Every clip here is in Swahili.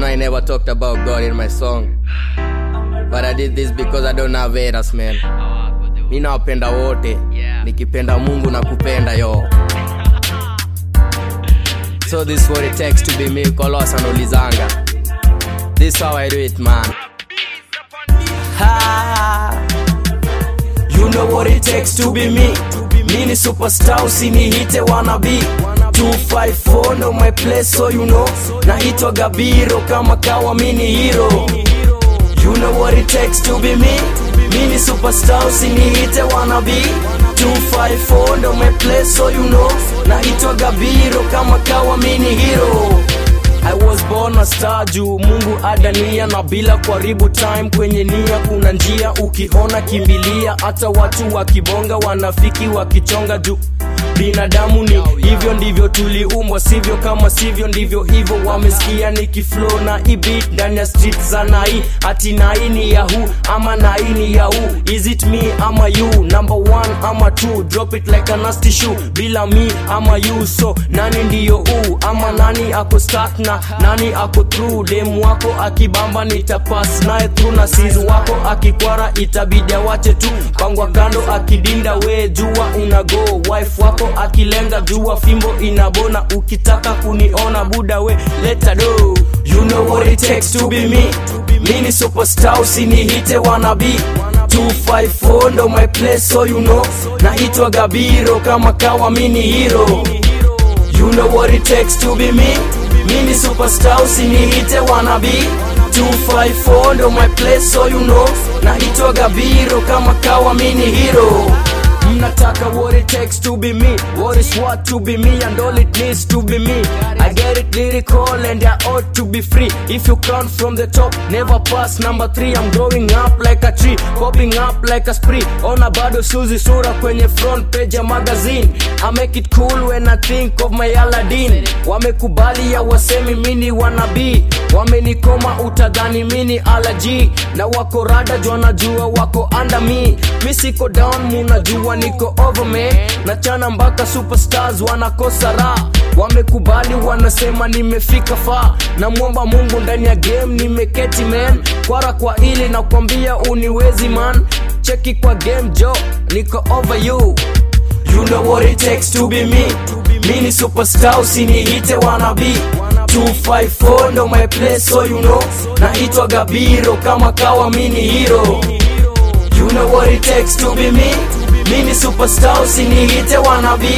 know I never talked about God in my song. But I did this because I don't have haters, man. Mi nawapenda wote. Nikipenda Mungu na kupenda yo. So this what it takes to be me, Kolos anaulizanga. This how I do it, man. Ha! You know what it takes to be me. Me ni superstar, usinihite wannabe. 254 ndo my place, so you know. Naitwa Gabiro kama kawa mini hero. You know what it takes to be me. Me ni superstar, usinihite wannabe. 254 ndo my place, so you know. Naitwa Gabiro kama kawa mini hero. I was born a star juu Mungu adania na bila kuharibu time kwenye nia kuna njia ukiona kimbilia hata watu wakibonga wanafiki wakichonga juu binadamu ni hivyo ndivyo tuliumbwa sivyo kama sivyo ndivyo hivyo wamesikia nikiflow na ibit ndani ya street za nai ati nai ni yahu ama nai ni yahu is it me ama you number one ama two drop it like a nasty shoe bila me ama you so nani ndiyo u ama nani ako start na nani ako through dem wako akibamba nitapass naye through na sis wako akikwara itabidi awache tu pangwa kando akidinda we jua unago wife wako akilenga jua fimbo inabona ukitaka kuniona buda we leta do you know what it takes to be me mi ni superstar usinihite wanabi 254 ndo my place so you know naitwa gabiro kama kawa mini hero You know what it takes to be me Mi ni superstar usinihite wannabe 254 ndo my place so you know Naitwa Gabiro kama kawa mini hero Mnataka what it takes to be me What is what to be me and all it needs to be me I get it lyrical and I ought to be free If you count from the top, never pass number 3 I'm growing up like a tree, popping up like a spree Ona bado suzi sura kwenye front page ya magazine I make it cool when I think of my Aladdin Wamekubali ya wasemi mini wanabii Wamenikoma utadhani mini alaji Na wako rada jua najua wako under me Mi siko down munajua niko over me Nachana mpaka superstars wanakosa raha Wamekubali wanasema nimefika faa Namwomba Mungu ndani ya game nimeketi man Kwara kwa ili nakwambia uniwezi man Cheki kwa game jo niko over you You know what it takes to be me Mi ni superstar usinihite wannabe 254 ndo my place so you know Naitwa Gabiro kama kawa mini hero You know what it takes to be me Mi ni superstar usinihite wannabe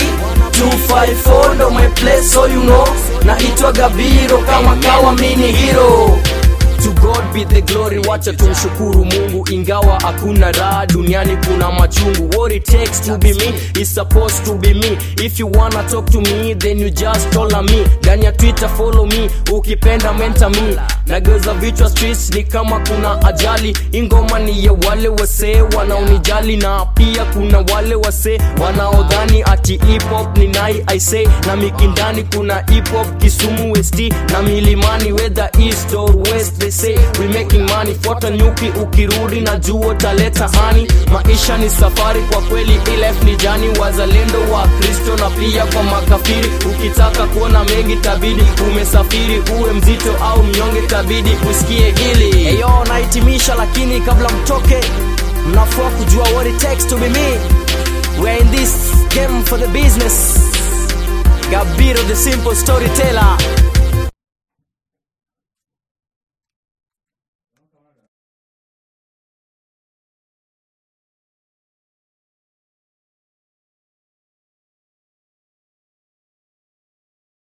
254 ndo my place so you know Naitwa Gabiro kama kawa mini hero To God be the glory, wacha tumshukuru Mungu, ingawa hakuna raha duniani, kuna machungu. What it takes to be me is supposed to be me. If you wanna talk to me, then you just follow me. Ndani ya Twitter follow me, ukipenda menta me. Nageuza vichwa streets ni kama kuna ajali. Ingoma ni ya wale wasee wanaonijali, na pia kuna wale wasee wanaodhani ati hip hop ni nai I say, na mikindani kuna hip hop Kisumu West na milimani whether east or west they say we making money fuata nyuki ukirudi na juo taleta hani maisha ni safari kwa kweli ilef ni jani wazalendo wa kristo na pia kwa makafiri ukitaka kuona mengi tabidi umesafiri uwe mzito au mnyonge tabidi usikie hili eyo nahitimisha lakini kabla mtoke mnafua kujua what it takes to be me we're in this game for the business gabiro the simple storyteller